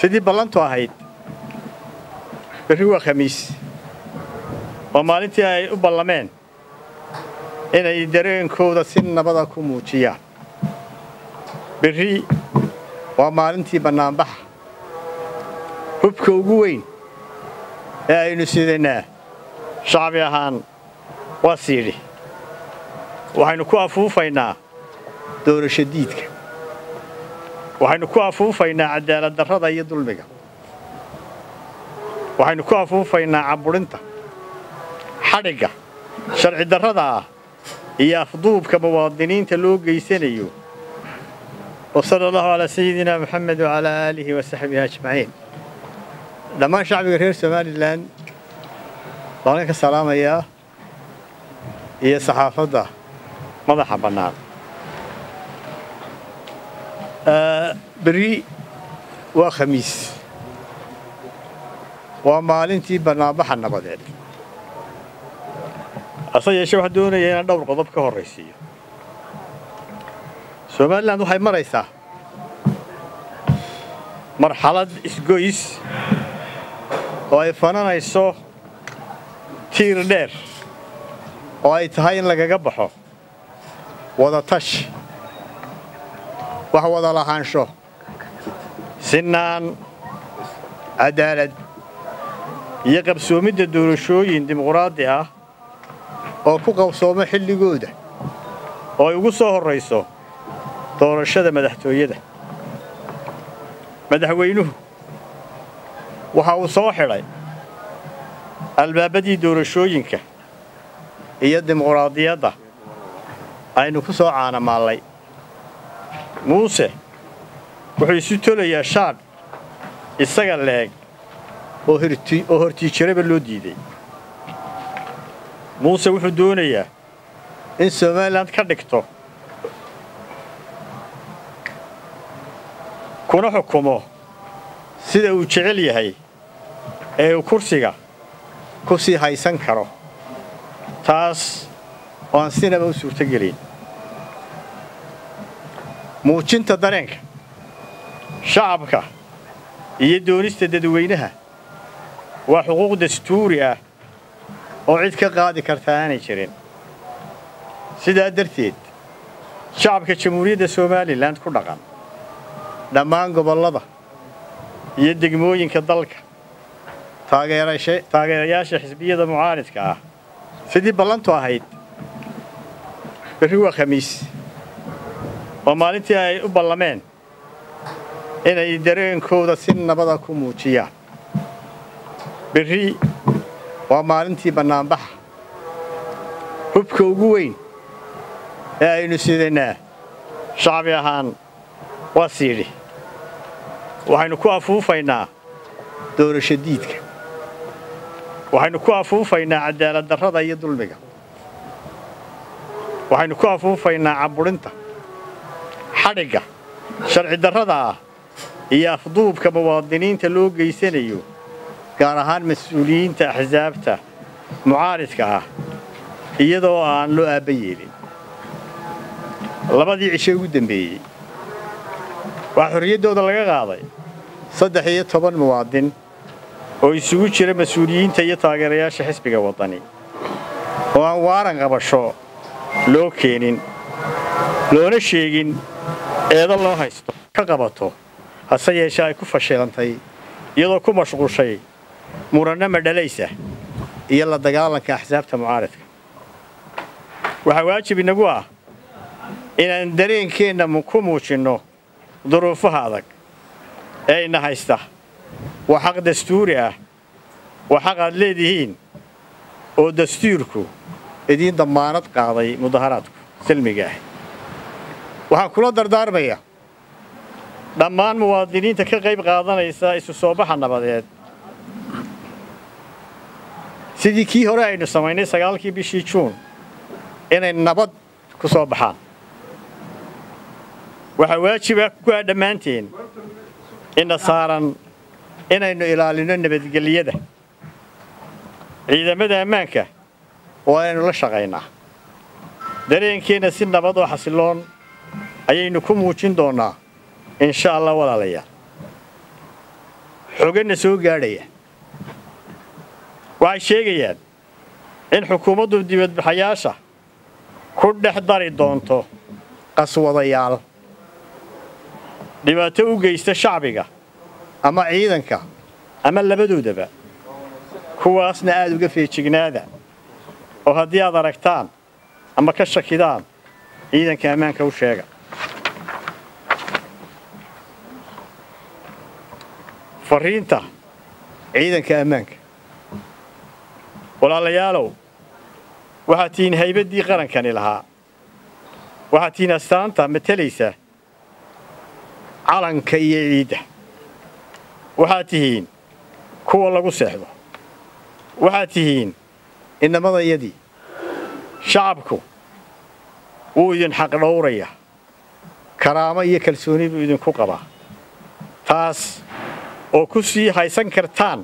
sidii ballantu ahayd berri waa khamiis oo maalintii ay u ballameen inay dareenkooda si nabada ku muujiyaan berri waa maalintii bannaanbaxa hubka ugu weyn ee aynu sidanaa shacbi ahaan waa siidhi waxaynu ku afuufaynaa doorasho diidka waxaynu ku afuufaynaa cadaalad darrada iyo dulmiga waxaynu ku afuufaynaa caburinta xadhigga sharci darrada ah iyo afduubka muwaadiniinta loo geysanayo وصلى الله على سيدنا محمد وعلى آله وصحبه أجمعين dhammaan shacbiga reer somalilan baan ka salaamayaa iyo saxaafadda madaxa bannaan berri waa khamiis waa maalintii bannaanbaxa nabadeed hase yeeshee waxaan doonayaa inaan dhowr qodob ka horraysiiyo somalilan waxay maraysaa marxalad isgoys oo ay fananayso tiir dheer oo ay tahay in lagaga baxo wadatash wax wada lahaansho sinaan cadaalad iyo qabsoomidda doorashooyin dimuqraadi ah oo ku qabsoomo xilligooda oo ay ugu soo horrayso doorashada madaxtooyada madaxweynuhu waxa uu soo xidhay albaabadii doorashooyinka iyo dimuqraadiyadda aynu ku soo caanamaallay muuse wuxuu isu tolayaa shaadh isaga leeg oo hortiijiraba loo diiday muuse wuxuu doonayaa in somalilan ka dhigto kuna xukumo sida uu jecel yahay ee uu kursiga ku sii haysan karo taas oo aan sinaba u suurtogelayn muujinta dareenka shacabka iyo doonista dadweynaha waa xuquuq dastuuri ah oo cid ka qaadi karta aanay jirin sidaa darteed shacabka jamhuuriyadda somalilan ku dhaqan dhammaan gobollada iyo degmooyinka dalka taageerayaasha xisbiyada mucaaridka ah sidii ballantu ahayd berri waa khamiis oo maalintii ay u ballameen inay dareenkooda si nabada ku muujiyaan berri waa maalintii bannaanbaxa hubka ugu weyn ee aynu sidanaa shacbi ahaan waa siidhi waxaynu ku afuufaynaa doorasho diidka waxaynu ku afuufaynaa cadaalad darrada iyo dulmiga waxaynu ku afuufaynaa caburinta xadhigga sharci darrada ah iyo afduubka muwaadiniinta loo geysanayo gaar ahaan mas-uuliyiinta axsaabta mucaaridka ah iyadoo aan loo aabba yeelin labadii cisho ugu dembeeyey waxaa xorriyaddooda laga qaaday saddex iyo toban muwaadin oo isugu jira mas-uuliyiinta iyo taageerayaasha xisbiga waddani oo aan waaran qabasho loo keenin loona sheegin eedo loo haysto ka qabato hase yeeshee ay ku fashilantay iyadoo ku mashquushay muranno madhalaysa iyo la dagaalanka axsaabta mucaaridka waxaa waajib inagu ah inaan dareenkeenna ku muujinno duruufaha adag ee ina haysta waa xaq dastuuri ah waa xaq aad leedihiin oo dastuurku idiin dammaanad qaaday mudaharaadku silmiga ah waxaan kula dardaarmaya dhammaan muwaadiniinta ka qayb qaadanaysa isu soo baxa nabadeed sidii kii hore aynu samaynay sagaalkii bishii juun inay nabad ku soo baxaan waxaa waajiba kuwaa dhammaanteen ina saaran inaynu ilaalino nabadgelyada ciidamada ammaanka waa inaynu la shaqaynaa dareenkeenna si nabad oo xasiloon ayaynu ku muujin doonnaa insha allah walaalayaal xoganna soo gaadhaya waxay sheegayaan in xukuumaddu dibadbaxayaasha ku dhex dari doonto qaswadayaal dhibaato u geysta shacbiga ama ciidanka ama labadoodaba kuwaasna aada uga feejignaada oo haddii aad aragtaan ama ka shakidaan ciidanka ammaanka u sheega fariinta ciidanka ammaanka walaalayaalow waxaad tihiin haybaddii qarankani lahaa waxaad tihiin astaanta matalaysa calanka iyo ciidda waxaad tihiin kuwa lagu seexdo waxaad tihiin inamadayadii shacabku wuu idin xaqdhowraya karaamo iyo kalsooni buu idinku qabaa taas oo ku sii haysan kartaan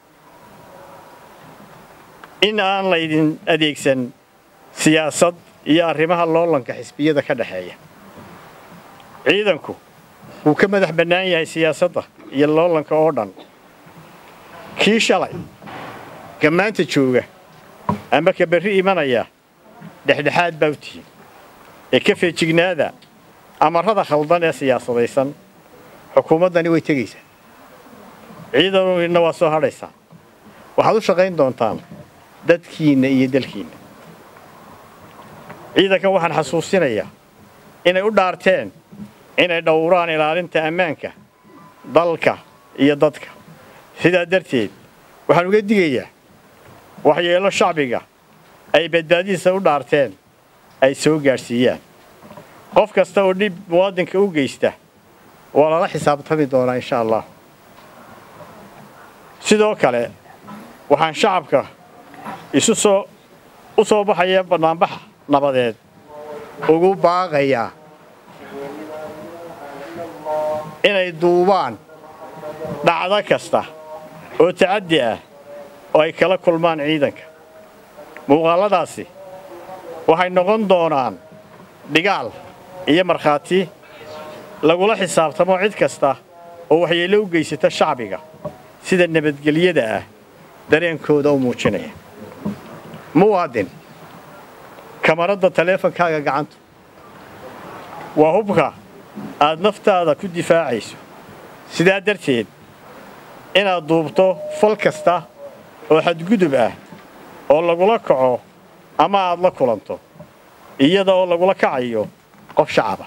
in aan laydin adeegsan siyaasad iyo arrimaha loolanka xisbiyada ka dhexeeya ciidanku wuu ka madax bannaan yahay siyaasadda iyo loolanka oo dhan kii shalay ka maanta jooga ama ka berri imanaya dhexdhexaad baa u tihiin ee ka feejignaada amarrada khaldan ee siyaasadaysan xukuumaddani way tegaysaa ciidanina waa soo hadhaysaa waxaad u shaqayn doontaan dadkiinna iyo dalkiinna ciidankan waxaan xasuusinayaa inay u dhaarteen inay dhowraan ilaalinta ammaanka dalka iyo dadka sidaa darteed waxaan uga digayaa waxyeelo shacbiga ay badbaadidiisa u dhaarteen ay soo gaadhsiiyaan qof kasta oo dhib muwaadinka u geysta waa lala xisaabtami doonaa insha allah sidoo kale waxaan shacabka isu soo u soo baxaya bannaanbaxa nabadeed ugu baaqayaa inay duubaan dhacdo kasta oo tacaddi ah oo ay kala kulmaan ciidanka muuqaalladaasi waxay noqon doonaan dhigaal iyo markhaati lagula xisaabtamo cid kasta oo waxyeello u geysata shacbiga sida nabadgelyada ah dareenkooda u muujinaya muwaadin kamaradda taleefonkaaga gacanta waa hubka aad naftaada ku difaacayso sidaa darteed inaad duubto fal kasta oo xadgudub ah oo lagula kaco ama aad la kulanto iyada oo lagula kacayo qof shacaba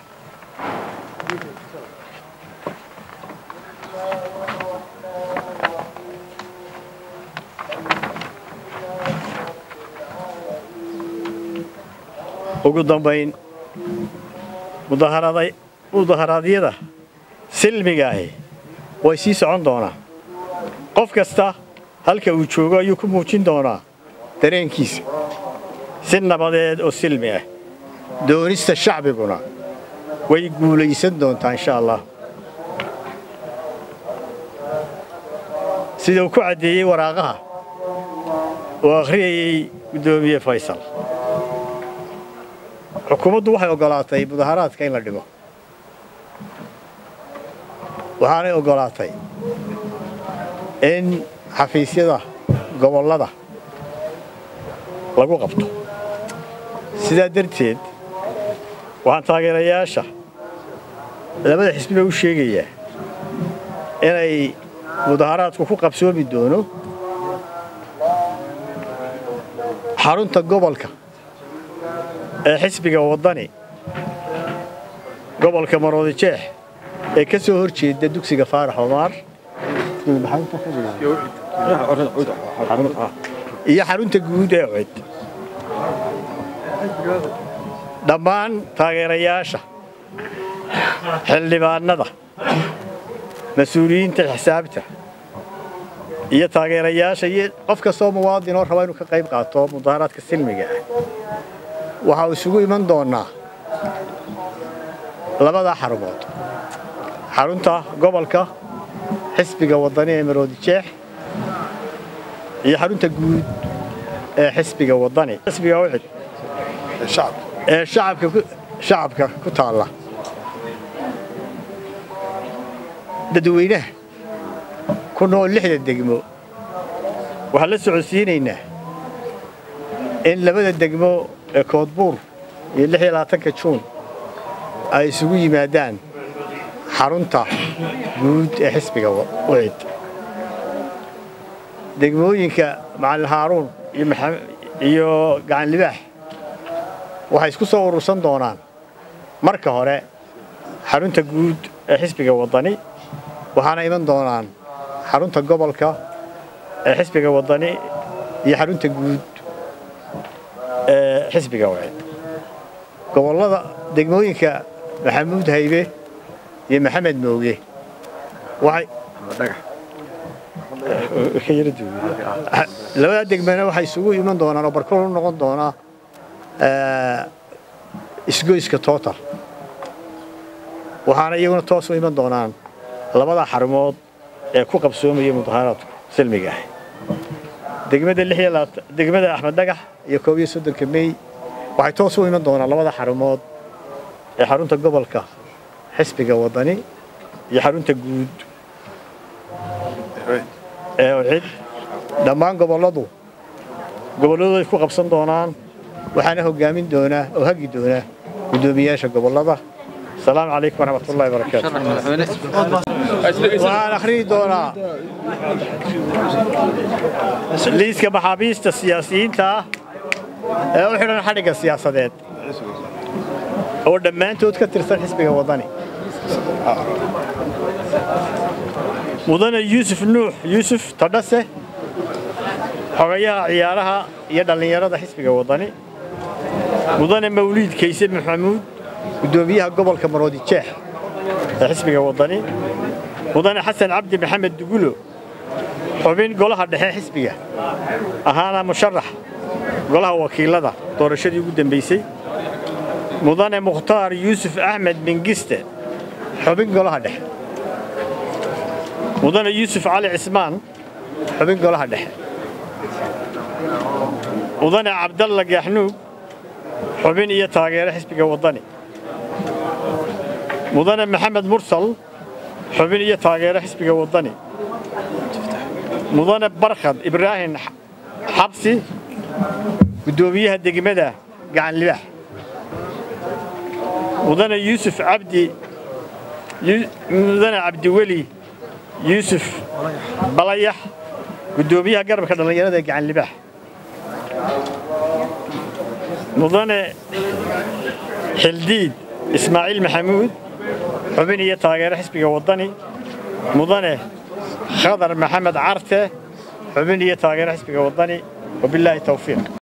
ugu dambayn mudaharaadyada silmiga ahi way sii socon doonaa qof kasta halka uu joogo ayuu ku muujin doonaa dareenkiisa si nabadeed oo silmi ah doonista shacbiguna way guulaysan doontaa insha allah sida uu ku caddeeyey waraaqaha oo akhriyayey guddoomiye faysal xukuumaddu waxay oggolaatay mudaharaadka in la dhigo waxaanay oggolaatay in xafiisyada gobollada lagu qabto sidaa darteed waxaan taageerayaasha labada xisbiba u sheegayaa inay mudaharaadku ku qabsoomi doono xarunta gobolka ee xisbiga waddani gobolka maroodi jeex ee ka soo hor jeeda dugsiga faarax omaar iyo xarunta guud ee cod dhammaan taageerayaasha xildhibaanada mas-uuliyiinta xisaabta iyo taageerayaasha iyo qof kastoo muwaadin oo raba inuu ka qayb qaato mudaharaadka silmiga ah waxaa isugu iman doonaa labadaa xarumood xarunta gobolka xisbiga waddani ee maroodi jeex iyo xarunta guud ee xisbiga waddani xisbiga ucid ee shacabka ku taalla dadweynaha ku nool lixda degmo waxaan la socodsiinaynaa in labada degmo ee koodbuur iyo lix iyo labaatanka juun ay isugu yimaadaan xarunta guud ee xisbiga wicid degmooyinka macalin haaruun iyo gacan libaax waxay isku soo urursan doonaan marka hore xarunta guud ee xisbiga waddani waxaana iman doonaan xarunta gobolka ee xisbiga waddani iyo xarunta guud ee xisbiga wicid gobollada degmooyinka maxamuud haybe iyo maxamed mooge waxay labadaa degmana waxay isugu iman doonaan oo barkool u noqon doonaa isgoyska total waxaana iyaguna toos u iman doonaan labada xarumood ee ku qabsoomaya mudaharaadku silmiga ah degmada degmada axmed dhagax iyo koob iyo soddonka mey waxay toos u iman doonaan labada xarumood ee xarunta gobolka xisbiga waddani iyo xarunta guud ee cid dhammaan gobolladu gobolladooday ku qabsan doonaan waxaana hoggaamin doonaa oo hagi doonaa guddoomiyaasha gobollada asalaamu calaykum waraxmat ullahi barakaatu waxaan akhriyi doonaa liiska maxaabiista siyaasiyiinta ah ee u xidhan xadhigga siyaasadeed oo dhammaantood ka tirsan xisbiga waddani mudane yuusuf nuux yuusuf tadhase xogayaha ciyaaraha iyo dhallinyarada xisbiga waddani mudane mawliid kayse maxamuud guddoomiyaha gobolka maroodi jeex ee xisbiga waddani mudane xasan cabdi maxamed dugulo xubin golaha dhexe xisbiga ahaana musharax golaha wakiilada doorashadii ugu dambaysay mudane mukhtaar yuusuf axmed mingiste xubin golaha dhexe mudane yuusuf cali cismaan xubin golaha dhexe mudane cabdalla gaaxnuug xubin iyo taageere xisbiga waddani mudane maxamed mursal xubin iyo taageere xisbiga waddani mudane barkhad ibraahim xabsi guddoomiyaha degmada gacan libaax mudane yuusuf cabdi mudane cabdiweli yuusuf balayax guddoomiyaha garabka dhallinyarada ee gacan libaax mudane xildiid ismaaciil maxamuud xubin iyo taageere xisbiga waddani mudane khadar maxamed carte xubin iyo taageere xisbiga waddani wabilaahi tawfiiq